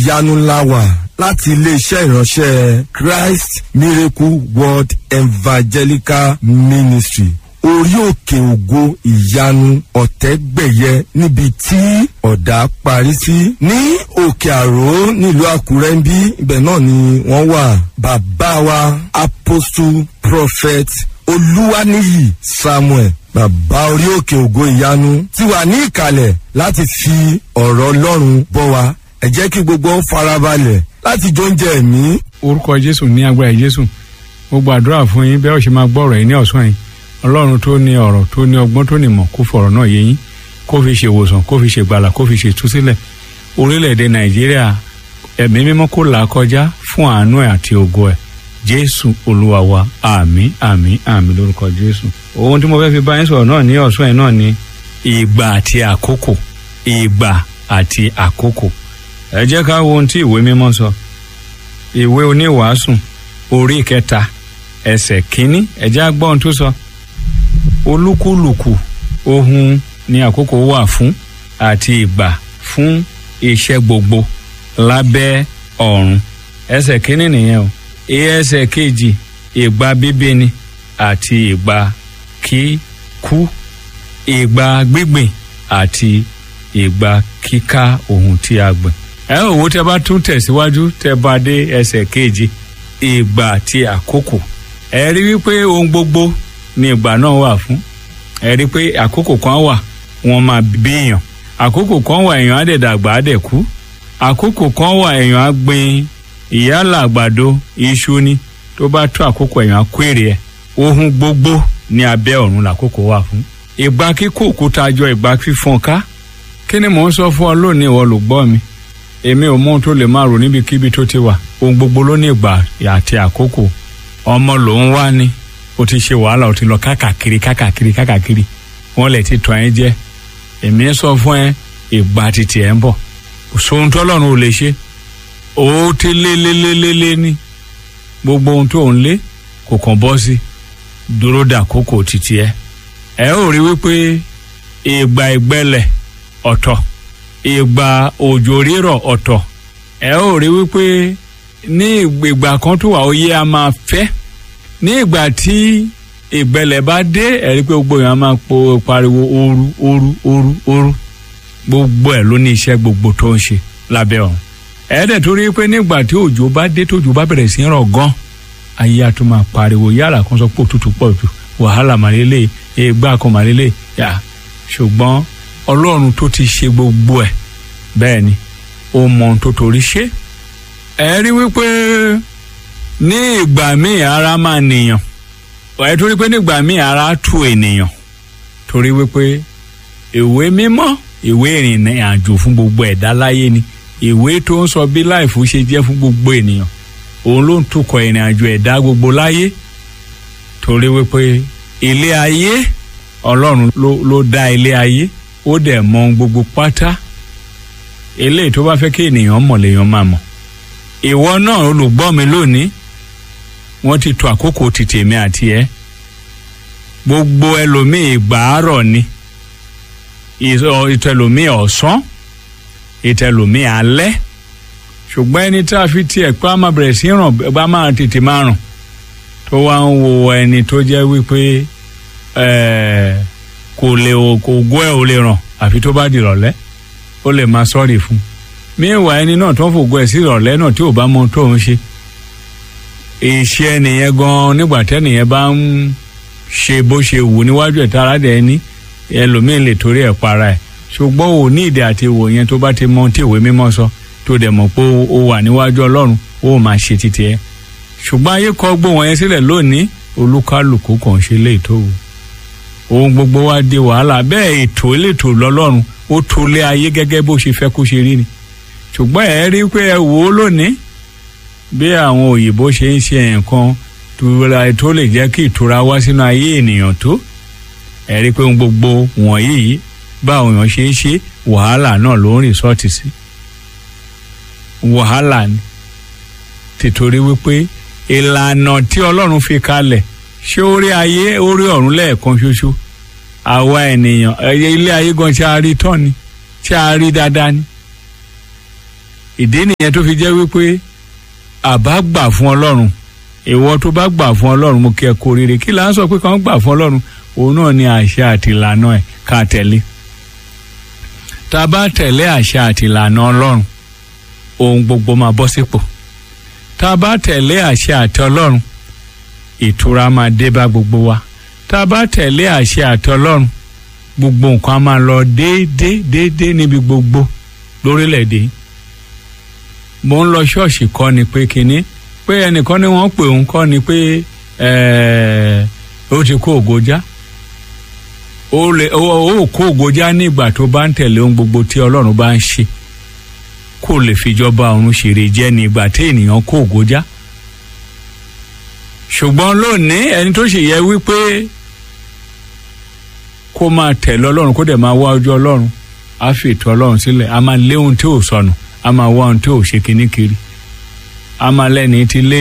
ìyanu ńlá wà láti iléeṣẹ́ ìránṣẹ́ Christ Miracle World Evangelical Ministry orí òkè ògo ìyanu ọ̀tẹ́gbẹ̀yẹ níbi tí ọ̀dà parí sí ní òkè àró nílùú àkúrẹ́ ń bí ibẹ̀ náà ni wọ́n wà bàbá wa apostle prophet olúwaníyì samuel bàbá orí òkè ògo ìyanu ti wà ní ìkàlẹ̀ láti fi ọ̀rọ̀ ọlọ́run bọ́ wa ẹ jẹ́ kí gbogbo ń farabalẹ̀ láti jóúnjẹ ẹ̀mí. orúkọ jésù ní agbára jésù mo gbàdúrà fún yín bẹ́ẹ̀ ó ṣe máa gbọ́ ọ̀rọ̀ yìí ní ọ̀sán yìí ọlọ́run tó ní ọ̀rọ̀ tó ní ọgbọ́n tó ní mọ̀ kó fọ̀rọ̀ náà yé yín kó fi ṣe ìwòsàn kó fi ṣe gbàlà kó fi ṣe ìtúsílẹ̀ orílẹ̀-èdè nàìjíríà ẹ̀mí mímọ́ kó là á kọjá fún àánú ẹ̀ àti ògo ẹ̀ jésù olúwa wa àmín àmín àmín lórúkọ jésù. ohun tí mo fẹ́ fi bá yín sọ̀rọ̀ náà ní ọ̀sán yìí náà ni ìgbà àti àkókò ìgbà àti àkókò ẹ jẹ́ ká wo ohun tí ìwé mímọ́ sọ ìwé oníwàásù orí kẹta ẹsẹ̀ kínní ẹ jẹ́ á gbọ́ ohun tó sọ olúkúlùkù ohun ni àkókò wà fún àti ìgbà fún iṣẹ́ gbogbo lábẹ́ ọ̀run ẹsẹ̀ kínní nìyẹn o ẹsẹ̀ kejì ìgbà bíbíni àti ìgbà kíkú ìgbà gbígbìn àti ìgbà kíká ohun tí a gbìn ẹ ò wo tẹ bá tún tẹ̀síwájú tẹ bá dé ẹsẹ̀ kejì ìgbà àti àkókò ẹ rí wípé ohun gbogbo ni ìgbà náà wà fún ẹ rí pé àkókò kan wà wọ́n máa bí èèyàn àkókò kan wà èèyàn á dẹ̀ dàgbà á dẹ̀ kú àkókò kan wà èèyàn á gbin ìyálà àgbàdo iṣu ni tó bá tó àkókò èèyàn á kó èrè ẹ̀ ohun gbogbo ní abẹ́ ọ̀run làkókò wà fún ìgbà kíkó òkúta jọ ìgbà fífọ́n ká kí ni mò ń sọ fún ọ lónìí ìwọ ló gbọ́ mi èmi ò mọ ohun tó lè máa rò níbikíbi tó ti wà ohun gbogbo ló ní ìgbà àti àkókò ọmọ lòún wá ní o ti ṣe wàhálà o ti lọ kákàkiri kákàkiri kákàkiri wọn lè ti tọ́ ẹ jẹ èmi ń sọ fún ẹ ìgbà títì ẹ ń bọ̀ sóhun tọ́lọ́run ò lè ṣe ó ti lé lé lé lé lé ní gbogbo ohun tó ń lé kò kàn bọ́ sí dúró dà kókò títì ẹ ẹ ó rí wípé ìgbà ìgbẹ́lẹ̀ ọ̀tọ̀ ìgbà òjò rírọ̀ ọ̀tọ̀ ẹ ó rí wípé ní ìgbà kan tó wà ó yẹ a máa fẹ́ ní ìgbà tí ìgbẹ́lẹ̀ bá dé ẹ rí pé gbogbo èèyàn máa po pariwo ooru ooru ooru ooru gbogbo ẹ̀ ló ní iṣẹ́ gbogbo tó ń ṣe lábẹ́ ọ̀run ẹ dẹ̀ tó rí pé nígbà tí òjò bá dé tójò bá bẹ̀rẹ̀ sí í rọ̀ gan ayé a tún máa pariwo yàrá kan sọ pé òtútù pọ̀ jù wàhálà màlélẹ̀ ìgbà kan màlélẹ̀ yà ṣùgbọ́n ọlọ́run tó ti ṣe gbogbo ẹ̀ bẹ́ẹ̀ ni ó mọ ohun tó torí ṣe ẹ rí wípé ní ìgbà míì ara máa nìyàn ẹ torí pé nígbà míì ara tu ènìyàn torí wípé ìwé mímọ́ ìwé ìrìn àjò fún gbogbo ẹ̀dá láyé ni ìwé tó ń sọ bí láìfù ṣe jẹ́ fún gbogbo ènìyàn òun ló ń tukọ̀ ìrìn àjò ẹ̀dá gbogbo láyé torí wípé ilé ayé ọlọ́run ló ló dá ilé ayé ó dẹ̀ mọ ohun gbogbo pátá eléyìí tó bá fẹ́ kí ènìyàn mọ̀ lèèyàn máa mọ̀ ìwọ náà olùgbọ́ mi lónìí wọ́n ti to àkókò ti tèmi àti ẹ gbogbo ẹlòmíì ìgbàárọ̀ ni ìtẹlòmíì ọ̀sán ìtẹlòmíì alẹ́ ṣùgbọ́n ẹni tá a fi tiẹ̀ pé a máa bẹ̀rẹ̀ sí ràn bá máa tètè máa ràn tó wá ń wo ẹni tó jẹ́ wípé kò lè kò gbọ́ ẹ̀ ò lè ràn àfi tó bá di ìrọ̀lẹ́ ó lè máa sọ́ọ̀rì fún un míwàá ẹni náà tó ń fògo ẹ̀ sí ìrọ̀lẹ́ náà tí ò bá mọ ohun tó ń ṣe ìṣe ẹnìyẹn gan nígbà tẹ́nìyẹn bá ń ṣe bó ṣe wù níwájú ẹ̀ tára dẹ̀ ní ẹlòmíín lè torí ẹ̀ para ẹ̀ ṣùgbọ́n ò ní ìdí àti ìwò yẹn tó bá ti mọ tí ìwé mímọ́ sọ tó dẹ̀ mọ̀ pé ó wà níwájú ọlọ́run ó máa ṣe títí ẹ̀ ṣùgbọ́n ayé kọ gbó wọn yẹn sílẹ̀ lónìí olúkálùkù kàn ṣe lè tó wù ohun gbogbo wa di wàhálà bẹ́ẹ̀ ètò elétò lọ́lọ́run ó tó lé ayé gẹ́gẹ́ bó ṣe fẹ́ kó ṣe rí ni ṣùgbọ́n ẹ rí pé ẹ wò ó lónìí bí àwọn òyìnbó ṣe ń ṣe nǹkan tó lè jẹ́ kí ìtura wá sínú ayé ènìyàn tó ẹ rí pé ohun gbogbo wọ̀nyí báwọn èèyàn ṣe ń ṣe wàhálà náà ló ń rìsọ́ọ̀tì sí wàhálà ni tìtorí wípé ìlànà tí ọlọ́run fi kalẹ̀ ṣé ó rí ayé ó rí ọ̀run lẹ́ẹ̀kan ṣoṣo àwa ènìyàn ilé ayé gan ṣe a rí tán ni ṣe a rí dáadáa ni ìdí nìyẹn tó fi jẹ́ wípé àbá gbà fún ọlọ́run ìwọ tó bá gbà fún ọlọ́run mo kí ẹ kó rere kí là ń sọ pé kàn gbà fún ọlọ́run òun náà ni àṣẹ àti ìlànà ẹ̀ ká tẹ̀lé tá a bá tẹ̀lé àṣẹ àti ìlànà ọlọ́run ohun gbogbo máa bọ́ sípò tá a bá tẹ̀lé àṣẹ àti ọlọ́run ìtura máa dé bá gbogbo wa tá a bá tẹ̀lé àṣẹ àti ọlọ́run gbogbo nǹkan á máa lọ déédéé déédéé níbi gbogbo lórílẹ̀‐èdè yìí mo ń lọ ṣọ́ọ̀ṣì kọ́ ni pé kínní pé ẹnìkan ni wọ́n pè òun kọ́ ni pé ó ti kó ògo já ó lè ó kó ògo já nígbà tó bá ń tẹ̀lé ohun gbogbo tí ọlọ́run bá ń ṣe kó lè fìjọba ọ̀run ṣèrè jẹ́ ní ìgbà tí ènìyàn kó ògo já ṣùgbọ́n lónìí ẹni tó sì yẹ wípé kó máa tẹ̀lé ọlọ́run kó dẹ̀ máa wá ojú ọlọ́run á fi ètò ọlọ́run sílẹ̀ á máa lé ohun tí ò sọnù á máa wá ohun tí ò ṣe kíní kiri á máa lẹ́ni tí lé